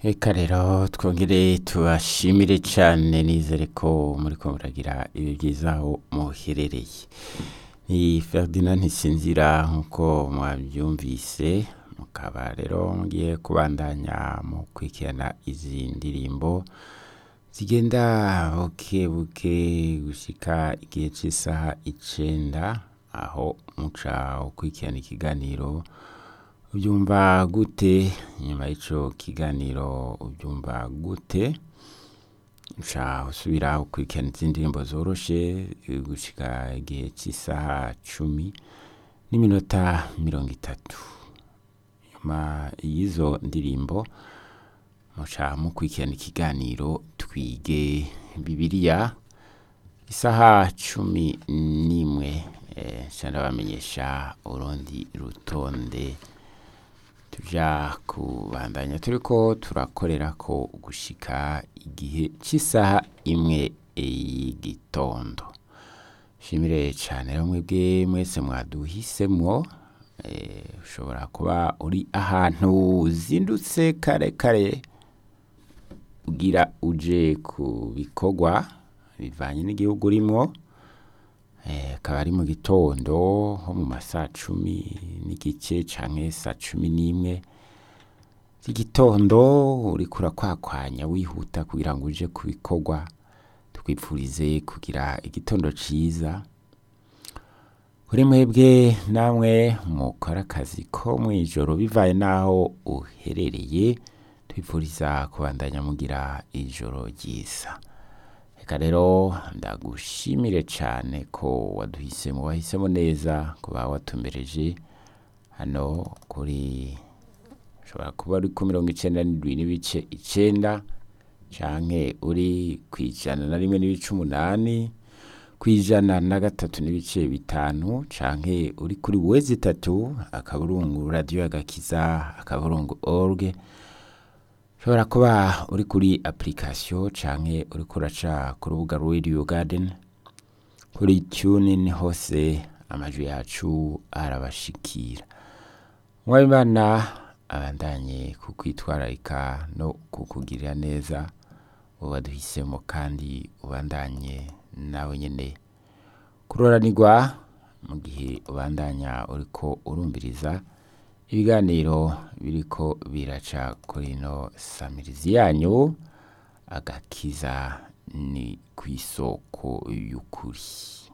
Eka rero twongere tubashimire cyane nizere ko muriko muragira ibi byiza aho muherereye ni Ferdinand Ntisinzira nk'uko mwabyumvise mukaba rero mugiye kubandanya mu kwikirana izi ndirimbo zigenda buke buke gushika igihe cy'isaha icenda aho muca ukurikirana ikiganiro ubyumva gute nyuma y'ico kiganiro ubyumva gute uca usubira ukurikirana izindi ndirimbo zoroshe gushika igihe cy'isaha cumi n'iminota mirongo itatu nyuma y'izo ndirimbo muca mukurikirana ikiganiro twige bibiliya isaha cumi n'imwe eh, nca ndabamenyesha urundi rutonde tuja kubandanya turiko turakorera ko gushika igihe cy'isaha imwe y'igitondo shimire cyane rero mwebwe mwese mwaduhisemwo eh, ushobora kuba uri ahantu uzindutse kare kare ugira uje ku bikorwa bivanye n'igihugu urimwo eh, akaba ari mu gitondo nko mu masaa cumi n'igice canke saa cumi n'imwe z'igitondo uriko urakwakwanya wihuta kugira ngo uje ku bikorwa twipfurize kugira igitondo ciza kuri mwebwe namwe mukora akazi ko mw'ijoro bivaye n'aho uherereye twipfuriza kubandanya mugira ijoro ryiza reka rero ndagushimire cyane ko waduhisemo wahisemo neza kuba watumbereje hano kuri ushobora kuba uri ku mirongo icenda n'indwi n'ibice icenda canke uri ku ijana na rimwe n'ibice umunani ku ijana na gatatu n'ibice bitanu canke uri kuri wezi itatu akaburungu radiyo agakiza akaburungu org ushobora kuba uri kuri application canke uriko uraca ku rubuga radio garden kuri tunin hose amajwi yacu arabashikira mwabimana abandanye kukwitwararika no kukugirira neza waduhisemo kandi ubandanye nawe nyene kuroranirwa mu gihe ubandanya uriko urumviriza ibiganiro biriko biraca kuri ino samirizi yanyu agakiza ni ku isoko y'ukuri